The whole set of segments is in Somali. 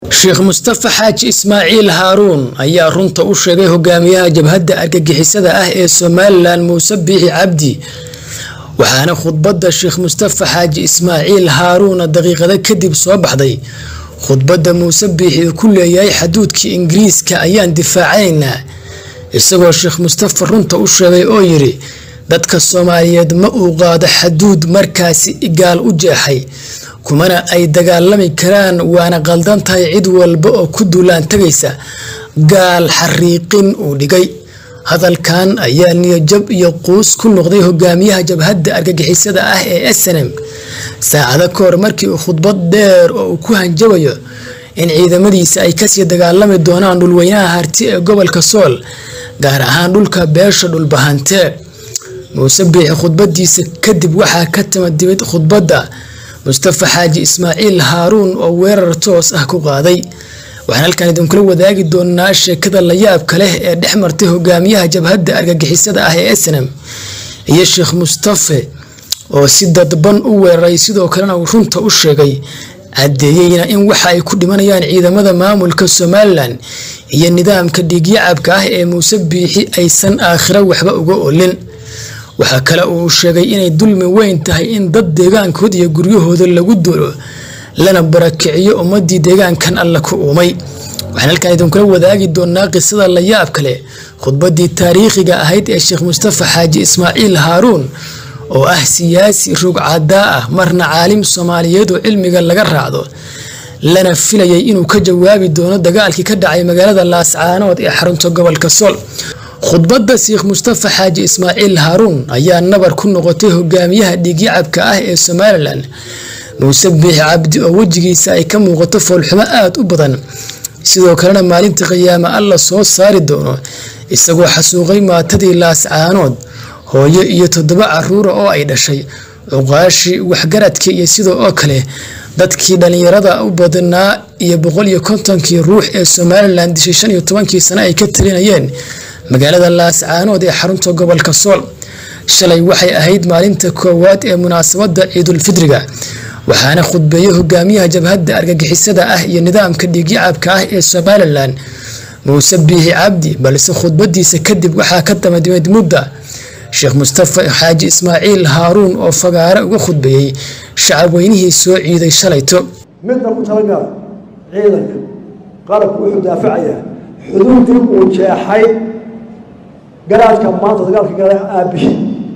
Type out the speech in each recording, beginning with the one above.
sheekh mustafa xaaji ismaaciil haaruun ayaa runta u sheegay hogaamiyaha jabhadda argagixisada ah ee somalilan muuse biixi cabdi waxaana khudbadda sheekh mustafa xaaji ismaaciil haaruuna daqiiqado kadib soo baxday khudbadda muuse biixi uu ku leeyahay xaduudkii ingiriiska ayaan difaacaynaa isagoo sheekh mustafa runta u sheegay oo yidhi dadka soomaaliyeed ma uu qaado xaduud markaasi igaal u jeexay kumana ay dagaalami karaan waana qaldan tahay cid walba oo ku duulaan tagaysa gaal xariiqin uu dhigay hadalkan ayaa niyajab iyo quus ku noqday hogaamiyaha jabhadda argagixisada ah ee snm saacado ka hor markii uu khudbad dheer oo uu ku hanjabayo in ciidamadiisa ay kasii dagaalami doonaan dhulweynaha harti ee gobolka sool gaar ahaan dhulka beesha dhulbahante muuse biixi khudbadiisa kadib waxaa ka timadimid khudbadda mustafa xaaji ismaaciil haaruun oo weerar toos ah ku qaaday waxaan halkan idinkula wadaagi doonaa sheekada layaabka leh ee dhex martay hogaamiyaha jabhadda argagixisada ah ee snm iyo sheekh mustafe oo si dadban u weeraray sidoo kalena uu runta u sheegay caddeeyeyna in waxa ay ku dhimanayaan ciidamada maamulka somalilan iyo nidaamka dhiigyacabka ah ee muuse biixi aysan aakhiro waxba uga olin waxaa kale uu sheegay inay dulmi weyn tahay in dad deegaankood iyo guryahooda lagu duulo lana barakiciyo ummadii deegaankan alla ku uumay waxaan halkan idinkula wadaagi doonaa qisada layaab kale khudbadii taariikhiga ahayd ee sheekh mustafa xaaji ismaaciil haaruun oo ah siyaasi rugcadaa ah marna caalim soomaaliyeed oo cilmiga laga raacdo lana filayay inuu ka jawaabi doono dagaalkii ka dhacay magaalada laascaanood ee xarunta gobolka sool khudbadda sheekh mustafa xaaji ismaaciil haaruun ayaa nabar ku noqotay hogaamiyaha dhiigyacabka ah ee somalilan muuse biixi cabdi oo wejigiisa ay ka muuqato foolxumo aada u badan sidoo kalena maalinta qiyaame alla soo saari doono isagoo xasuuqay maatadii laascaanood hooyo iyo toddoba caruura oo ay dhashay cuqaashii waxgaradkii iyo sidoo oo kale dadkii dhallinyarada u badnaa iyo boqol iyo kontonkii ruux ee somalilan dishay shan iyo tobankii sano ay ka talinayeen magaalada laascaanood ee xarunta gobolka sool shalay waxay ahayd maalinta koowaad ee munaasabadda ciidulfidriga waxaana khudbeeyey hogaamiyaha jabhadda argagixisada ah iyo nidaamka dhiigyacabka ah ee somalilan muuse biixi cabdi balse khudbadiisa kadib waxaa ka damadimid mudda sheekh mustafa xaaji ismaaciil haaruun oo fagaare uga khudbeeyey shacab weynihii soo ciiday shalayto midna ku talagala ciidanka qalabku wuxuu daafacayaa xuduudii uu jeexay garaadka maanta dagaalka gala aabihi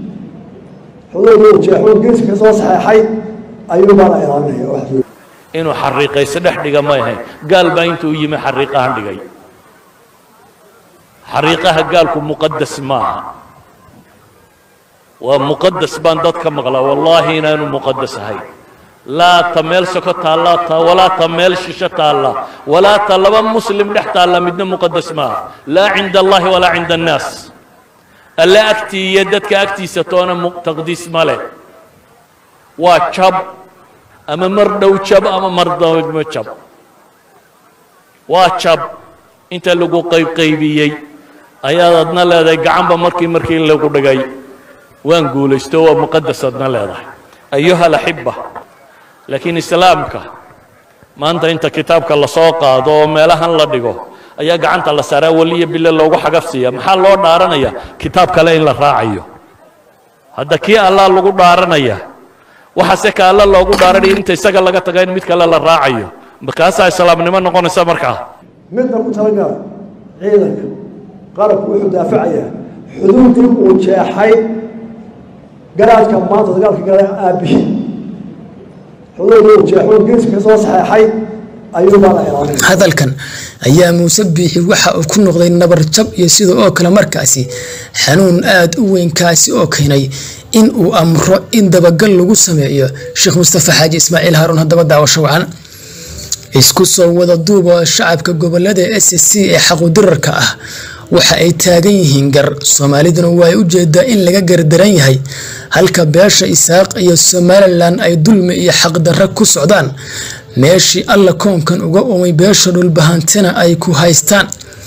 xuduudii uu jeexo geeska ka soo saxeexay ayuu baa la ilaalinaya inuu xariiqayso dhex dhiga ma ahayn gaal baa intuu yimi xariiqahan dhigay xariiqaha gaalku muqadas maaha waa muqadas baan dad ka maqlaa wallaahi inaanu muqadas ahayn laa ta meel soko taalla ta walaa ta meel shisho taalla walaa ta laba muslim dhex taalla midna muqadas maaha laa cinda allahi walaa cinda annaas alle agtii iyo dadka agtiisa toona taqdiis ma leh waa jab ama mar dhow jab ama mar dawmo jab waa jab inta lagu qaybqaybiyey ayaad adna leedahay gacanba markii markii lagu dhigay waan guulaysto waa muqadas adna leedahay ayuha alaxiba laakiin islaamka maanta inta kitaabka lasoo qaado oo meelahan la dhigo ayaa gacanta la saaraa weliya bile loogu xagafsiiya maxaa loo dhaaranaya kitaab kale in la raacayo hadda kii allah lagu dhaaranaya waxaase ka alla loogu dhaaranaya inta isaga laga taga in mid kale la raacayo markaasaa islaamnimo noqonaysa markaa midna ku talagala ciidanka qalabku wuxuu daafacayaa xuduudii uu jeexay garaadka maanta dagaalka gala aabihi xuduudii uu jeexo geeska ka soo saxeexay ayuu baa la ilaalinaya hadalkan ayaa muuse biixi waxa uu ku noqday nabar jab iyo sida oo kale markaasi xanuun aada u weynkaasi oo keenay in uu amro in dabagal lagu sameeyo sheekh mustafa xaaji ismaaciil haaruun haddaba daawasho wacan isku soo wada duuba shacabka gobolada s c ee xaqudirarka ah waxa ay taagan yihiin gar soomaaliduna waa u jeedaa in laga gardaran yahay halka beesha isaaq iyo somalilan ay dulmi iyo xaqdarra ku socdaan meeshii alla koonkan uga umay beesha dhulbahantena ay ku haystaan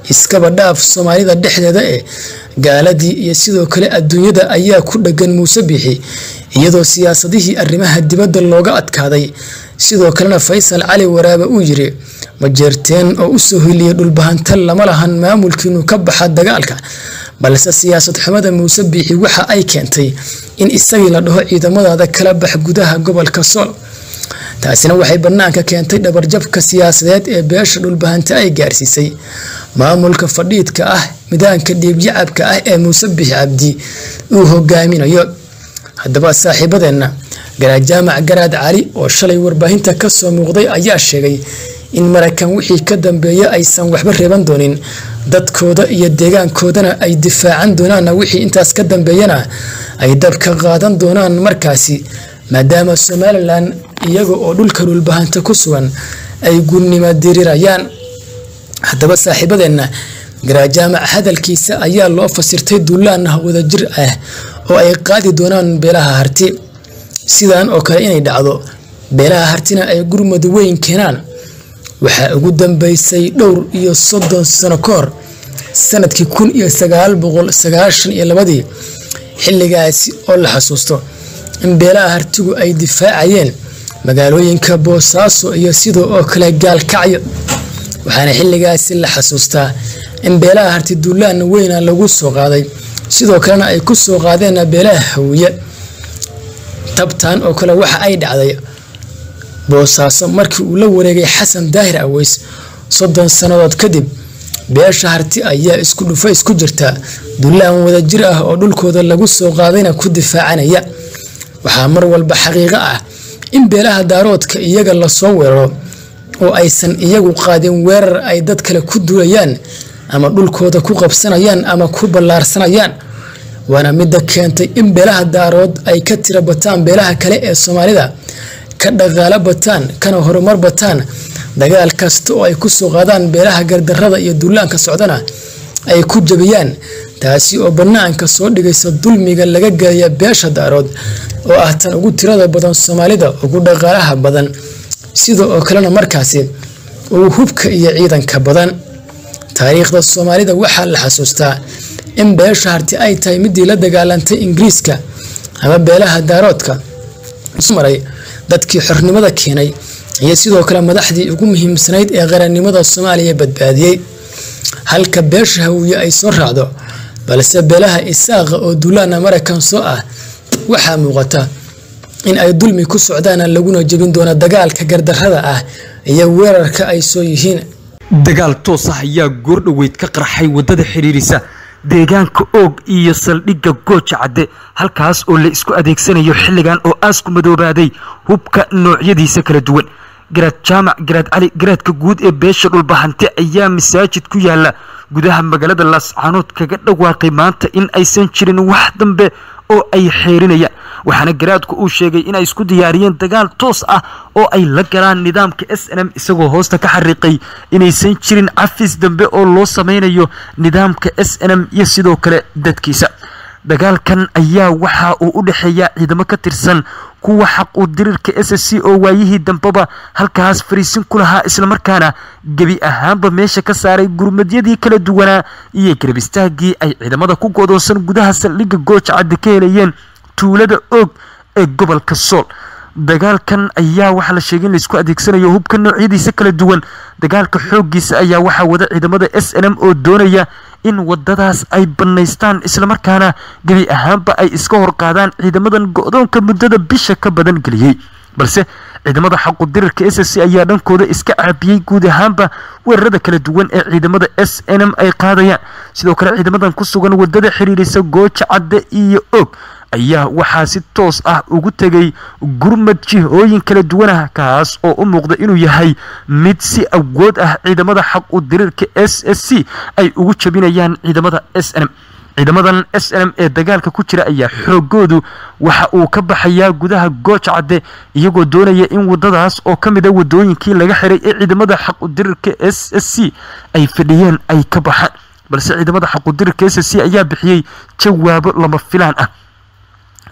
iskaba dhaaf soomaalida dhexdeeda ee gaaladii iyo sidoo kale adduunyada ayaa ku dhagan muuse biixi iyadoo siyaasadihii arrimaha dibadda looga adkaaday sidoo kalena faysal cali waraabe uu yiri majeerteen oo usoo hiliyay dhulbahanta lama lahan maamulkiinu ka baxa dagaalka balse siyaasad xumada muuse biixi waxa ay keentay in isagii la dhaho ciidamadaada kala bax gudaha gobolka sool taasina waxay bannaanka keentay dhabarjabka siyaasadeed ee beesha dhulbahanta ay gaarsiisay maamulka fadhiidka ah midaanka dhiibyacabka ah ee muuse biixi cabdi uu hogaaminayo haddaba saaxiibadeenna garaad jaamac garaad cali oo shalay warbaahinta kasoo muuqday ayaa sheegay in maraykan wixii ka dambeeya aysan waxba reeban doonin dadkooda iyo deegaankoodana ay difaacan doonaanna wixii intaas ka dambeeyana ay dabka qaadan doonaan markaasi maadaama somalilan iyaga oo dhulka dhulbahanta ku sugan ay gulnimo dirirayaan haddaba saaxiibadeenna garajaamac hadalkiisa ayaa loo fasirtay duulaan wadajir ah oo ay qaadi doonaan beelaha harti sidan oo kale inay dhacdo beelaha hartina ay gurmud weyn keenaan waxaa ugu dambeysay dhowr iyo soddon sano ka hor sanadkii kun iyo sagaal boqol sagaashan iyo labadii xilligaasi oo la xasuusto in beelaha hartigu ay difaacayeen magaalooyinka boosaaso iyo sidoo oo kale gaalkacyo waxaana xilligaasi la xasuustaa in beelaha harti duulaan weyna lagu soo qaaday sidoo kalena ay ku soo qaadeen beelaha hawiye tabtan oo kale waxa ay dhacday boosaaso markii uu la wareegay xasan daahir aweys soddon sannadood kadib beesha harti ayaa isku dhufa isku jirta duulaan wadajir ah oo dhulkooda lagu soo qaadayna ku difaacanaya waxaa mar walba xaqiiqo ah in beelaha daaroodka iyaga lasoo weeraro oo aysan iyagu qaadin weerar ay dad kale ku duulayaan ama dhulkooda ku qabsanayaan ama ku ballaarsanayaan waana midda keentay in beelaha daarood ay ka tira bataan beelaha kale ee soomaalida ka dhaqaalo bataan kana horumar bataan dagaal kasta oo ay kusoo qaadaan beelaha gardarada iyo duulaanka socdana ay ku jabiyaan taasi oo bannaanka soo dhigaysa dulmiga laga gelaya beesha daarood oo ah tan ugu tirada badan soomaalida ugu dhaqaalaha badan sida oo kalena markaasi ugu hubka iyo ciidanka badan taariikhda soomaalida waxaa la xasuustaa in beesha harti ay tahay midii la dagaalantay ingiriiska ama beelaha daaroodka maray dadkii xornimada keenay iyo sidoo kale madaxdii ugu muhiimsanayd ee qarannimada soomaaliya badbaadiyey halka beesha hawiye ay soo raacdo balse beelaha isaaqa oo duulaana maraykan soo ah waxaa muuqata in ay dulmi ku socdaan laguna jebin doono dagaalka gardarrada ah iyo weerarka ay soo yihiin dagaal toos ah ayaa goordhoweyd ka qarxay waddada xidhiirisa deegaanka oog iyo saldhigga gooja cadde halkaas oo la isku adeegsanayo xilligan oo aasku madoobaaday hubka noocyadiisa kala duwan garaad jaamac garaad cali garaadka guud ee beesha dhulbahante ayaa masaajid ku yaala gudaha magaalada laascaanood kaga dhawaaqay maanta in aysan jirin wax dambe oo ay xeerinayaan waxaana garaadku uu sheegay inay isku diyaariyeen dagaal toos ah oo ay la galaan nidaamka s n m isagoo hoosta ka xariiqay inaysan jirin cafis dambe oo loo sameynayo nidaamka s n m iyo sidoo kale dadkiisa dagaalkan ayaa waxa uu u dhexeeya ciidamo ka tirsan kuwa xaq u dirirka s c oo waayihii dambeba halkaas fariisin ku lahaa islamarkaana gebi ahaanba meesha ka saaray gurmadyadii kala duwanaa iyo garbistaagii ay ciidamada ku godoonsan gudaha saldhigga gooja cadde ka helayeen tuulada oog ee gobolka sool dagaalkan ayaa waxaa la sheegay in laisku adeegsanayo hubka noocyadiisa kala duwan dagaalka xooggiisa ayaa waxaa wada ciidamada s n m oo doonaya in wadadaas ay bannaystaan islamarkaana gebi ahaanba ay iska horqaadaan ciidamadan go-doonka muddada bisha ka badan geliyey balse ciidamada xaqu dirirka s c ayaa dhankooda iska caabiyey guud ahaanba weerarada kala duwan ee ciidamada s n m ay qaadayaan sidoo kale ciidamadan ku sugan wadada xiriirisa gooja cadde iyo og ayaa waxaa si toos ah ugu tegay gurmad jihooyin kala duwanah kaas oo u muuqda inuu yahay mid si awood ah ciidamada xaq u diriirka s s c ay ugu jabinayaan ciidamada s n m ciidamadan s n m ee dagaalka ku jira ayaa xoogoodu waxa uu ka baxayaa gudaha gooja cadde iyagoo doonaya in wadadaas oo ka mid a wadooyinkii laga xiray ee ciidamada xaq u dirirka s s c ay fadhiyeen ay ka baxaan balse ciidamada xaq u dirirka s s c ayaa bixiyey jawaabo lama filaan ah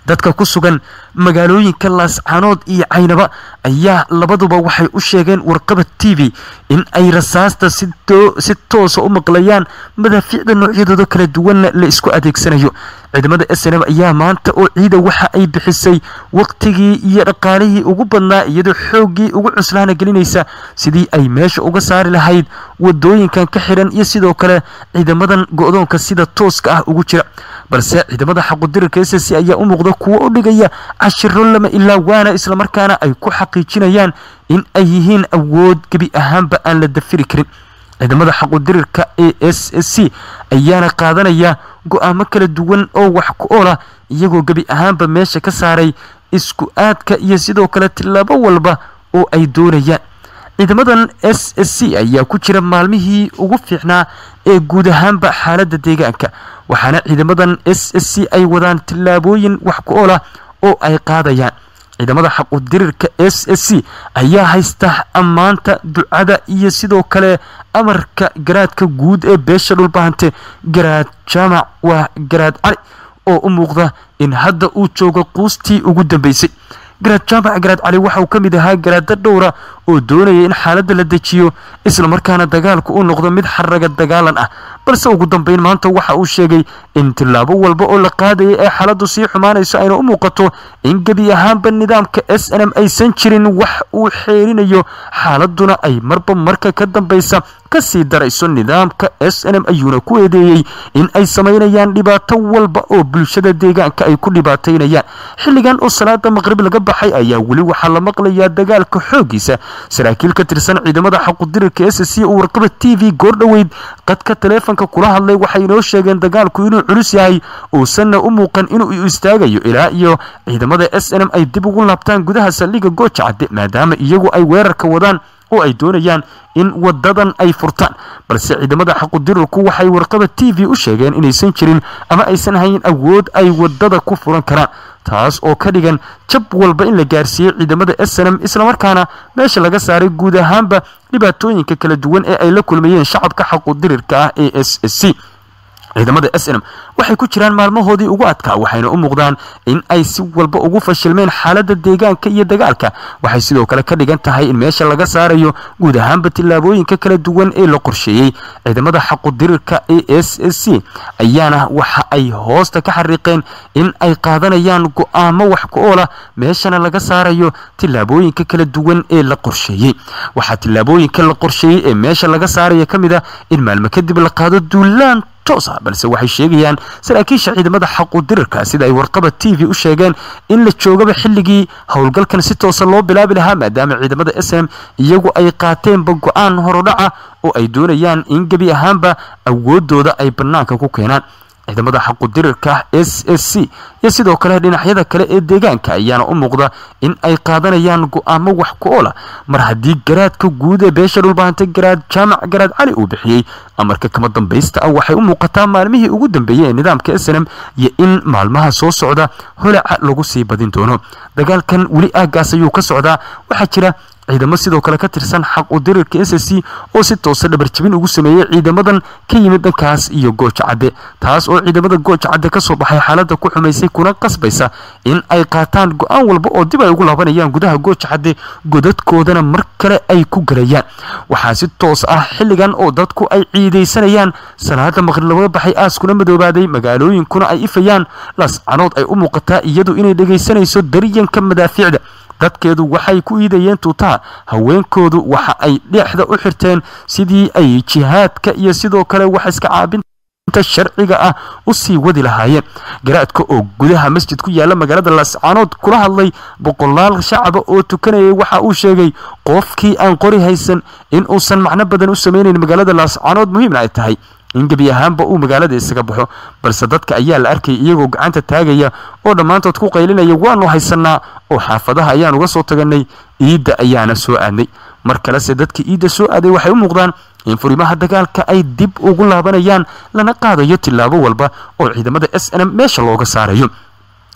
dadka ku sugan magaalooyinka laascaanood iyo caynaba ayaa labaduba waxay u sheegeen warqaba t v in ay rasaasta si toosa u maqlayaan madaafiicda noocyadooda kala duwanna la isku adeegsanayo ciidamada s n m ayaa maanta oo ciida waxa ay bixisay waqtigii iyo dhaqaalihii ugu badnaa iyadoo xooggii ugu cuslaana gelinaysa sidii ay meesha uga saari lahayd wadooyinkan ka xiran iyo sidoo kale ciidamadan go-doonka sida tooska ah ugu jira balse ciidamada xaqudirarka s c ayaa u muuqda kuwo u dhigaya cashiro lama ilaa waana islamarkaana ay ku xaqiijinayaan in ay yihiin awood gebi ahaanba aan la dafiri karin ciidamada xaqudirirka a s c ayaana qaadanaya go-aamo kala duwan oo wax ku oola iyagoo gebi ahaanba meesha ka saaray isku aadka iyo sidoo kale tillaabo walba oo ay doonayaan ciidamadan s s c ayaa ku jira maalmihii ugu fiicnaa ee guud ahaanba xaaladda deegaanka waxaana ciidamadan s s c ay wadaan tillaabooyin wax ku oola oo ay qaadayaan ciidamada xaqudirirka s s c ayaa haysta ammaanta ducada iyo sidoo kale amarka garaadka guud ee beesha dhulbahante garaad jaamac waa garaad cali oo u muuqda in hadda uu joogo quustii ugu dambeysay garaad jaamac garaad cali waxa uu ka mid ahaa garaada dhowra oo doonaya in xaaladda la dejiyo islamarkaana dagaalku uu noqdo mid xaraga dagaalan ah balse ugu dambeyn maanta waxa uu sheegay in tillaabo walba oo la qaadaya ee xaaladdu sii xumaanayso ayna u muuqato in gebi ahaanba nidaamka s n m aysan jirin wax uu xeerinayo xaaladuna ay marba marka ka dambaysa kasii darayso nidaamka s n m ayuuna ku eedeeyey in ay samaynayaan dhibaato walba oo bulshada deegaanka ay ku dhibaataynayaan xilligan oo salaada maqrib laga baxay ayaa weli waxaa la maqlayaa dagaalka xooggiisa saraakiil ka tirsan ciidamada xaqudirirka s c uu warqaba t v goordhoweyd qadka taleefonka kula hadlay waxay inoo sheegeen dagaalku inuu culus yahay uusanna u muuqan inuu istaagayo ilaa iyo ciidamada s n m ay dib ugu laabtaan gudaha saldhigga gooja cadde maadaama iyagu ay weerarka wadaan oo ay doonayaan in wadadan ay furtaan balse ciidamada xaqudirirku waxay warqaba t v u sheegeen inaysan jirin ama aysan hayn awood ay wadada ku furan karaan taas oo ka dhigan jab walba in la gaarsiiyey ciidamada s n m islamarkaana meesha laga saaray guud ahaanba dhibaatooyinka kala duwan ee ay la kulmayeen shacabka xaqudirirka ah ee s s c ciidamada s n m waxay ku jiraan maalmahoodii ugu adkaa waxayna u muuqdaan in ay si walba ugu fashilmeen xaaladda deegaanka iyo dagaalka waxay sidoo kale ka dhigan tahay in meesha laga saarayo guud ahaanba tillaabooyinka kala duwan ee la qorsheeyey ciidamada xaqudirirka a s s c ayaana waxa ay hoosta ka xariiqeen in ay qaadanayaan go-aamo wax ku oola meeshana laga saarayo tillaabooyinka kala duwan ee la qorsheeyey waxaa tillaabooyinka la qorsheeyey ee meesha laga saaraya ka mid a in maalmo kadib la qaado duulaan toos ah balse waxay sheegayaan saraakiisha ciidamada xaqudirirka sida ay warqaba t v u sheegeen in la joogaba xilligii howlgalkan si toosa loo bilaabi lahaa maadaama ciidamada s m iyagu ay qaateenba go-aan horodhaca oo ay doonayaan in gebi ahaanba awoodooda ay bannaanka ku keenaan ciidamada xaqudirirka s s c iyo sidoo kale dhinacyada kale ee deegaanka ayaana u muuqda in ay qaadanayaan go-aamo wax ku oola mar haddii garaadka guud ee beesha dhulbaahantay garaad jaamac garaad cali uu bixiyey amarka kama dambaysta ah waxay u muuqataa maalmihii ugu dambeeyey ee nidaamka s n m iyo in maalmaha soo socda holaca lagu sii badin doono dagaalkan weli aagaas ayuu ka socdaa waxaa jira ciidamo sidoo kale ka tirsan xaq u dirirka s s c oo si toosa dhabarjabin ugu sameeyey ciidamadan ka yimid dhankaas iyo gooja cadde taas oo ciidamada gooja cadde ka soo baxay xaaladda ku xumaysay kuna qasbaysa in ay qaataan go-aan walba oo dib ay ugu laabanayaan gudaha gooja cadde godadkoodana mar kale ay ku galayaan waxaa si toos ah xilligan oo dadku ay ciidaysanayaan salaada maqrib laga baxay aaskuna madoobaaday magaalooyinkuna ay ifayaan lascanood ay u muuqataa iyadu inay dhegaysanayso daryanka madaafiicda dadkeedu waxay ku iidayeen tuutaha haweenkoodu waxa ay dhexda u xirteen sidii ay jihaadka iyo sidoo kale wax iska caabinta sharciga ah u sii wadi lahaayeen garaadka oo gudaha masjid ku yaala magaalada laascaanood kula hadlay boqolaal shacaba oo tukanayay waxa uu sheegay qofkii aan qori haysan in uusan macno badan u sameynayn magaalada laascaanood muhiimna ay tahay in gebi ahaanba uu magaalada isaga baxo balse dadka ayaa la arkayay iyagoo gacanta taagaya oo dhammaantood ku qaylinaya waanu haysanaa oo xaafadaha ayaan uga soo taganay iidda ayaana soo aadnay mar kalese dadka iidda soo aaday waxay u muuqdaan in furimaha dagaalka ay dib ugu laabanayaan lana qaadayo tillaabo walba oo ciidamada s n m meesha looga saarayo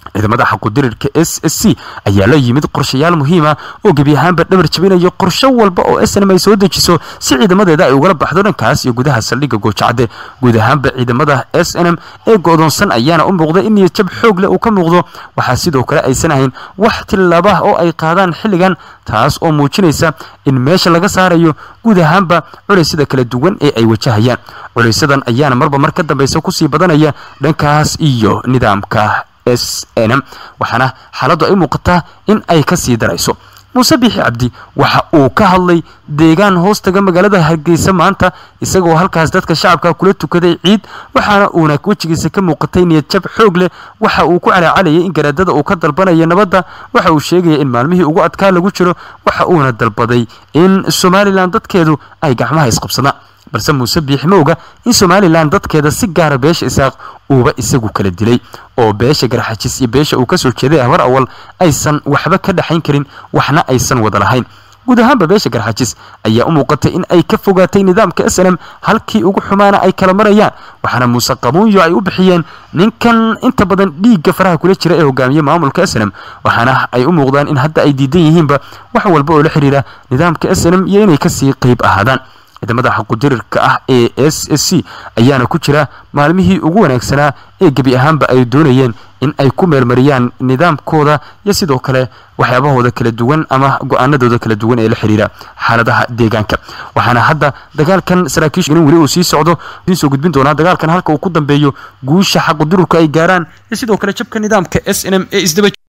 ciidamada xaqudirirka s s c ayaa la yimid qorshayaal muhiima oo gebi ahaanba dhabar jabinayo qorsho walba oo snm ay soo dejiso si ciidamadeeda ay ugala baxdo dhankaas iyo gudaha saldhigga goojacadde guud ahaanba ciidamada s n m ee go'doonsan ayaana u muuqda in niyadjab xoog leh uu ka muuqdo waxaa sidoo kale aysan ahayn wax tilaaba oo ay qaadaan xilligan taas oo muujinaysa in meesha laga saarayo guud ahaanba culeysyada kala duwan ee ay wajahayaan culaysadan ayaana marba mar ka dambeysa kusii badanaya dhankaas iyo nidaamka s n m waxaana xaaladdu ay muuqataa in ay ka sii darayso muuse biixi cabdi waxa uu ka hadlay deegaan hoostaga magaalada hargeysa maanta isagoo halkaas dadka shacabka kula tukaday ciid waxaana uuna wejigiisa ka muuqatay niyadjab xoog leh waxa uu ku calaacalayay in garaadada uu ka dalbanaya nabadda waxa uu sheegaya in maalmihii ugu adkaa lagu jiro waxa uuna dalbaday in somalilan dadkeedu ay gacmaha isqabsadaan balse muuse biixi ma oga in somalilan dadkeeda si gaara beesha isaaq uuba isagu kala dilay oo beesha garxajis iyo beesha uu kasoo jeeday ahbar awal aysan waxba ka dhexayn karin waxna aysan wada lahayn guud ahaanba beesha garxajis ayaa u muuqatay in ay ka fogaatay nidaamka s n m halkii ugu xumaana ay kala marayaan waxaana muuse qabuunyo ay u bixiyeen ninkan inta badan dhiigga faraha kula jira ee hogaamiye maamulka s n m waxaana ay u muuqdaan in hadda ay diidan yihiinba wax walba oo la xiriira nidaamka s n m iyo inay kasii qeyb ahaadaan ciidamada xaqudirirka ah ee s s c ayaana ku jira maalmihii ugu wanaagsanaa ee gebi ahaanba ay doonayeen in ay ku meelmariyaan nidaamkooda iyo sidoo kale waxyaabahooda kala duwan ama go-aanadooda kala duwan ee la xiriira xaaladaha deegaanka waxaana hadda dagaalkan saraakiishu in weli uu sii socdo idiin soo gudbin doonaa dagaalkan halka uu ku dambeeyo guusha xaqudirurka ay gaaraan iyo sidoo kale jabka nidaamka s n m ee isdaba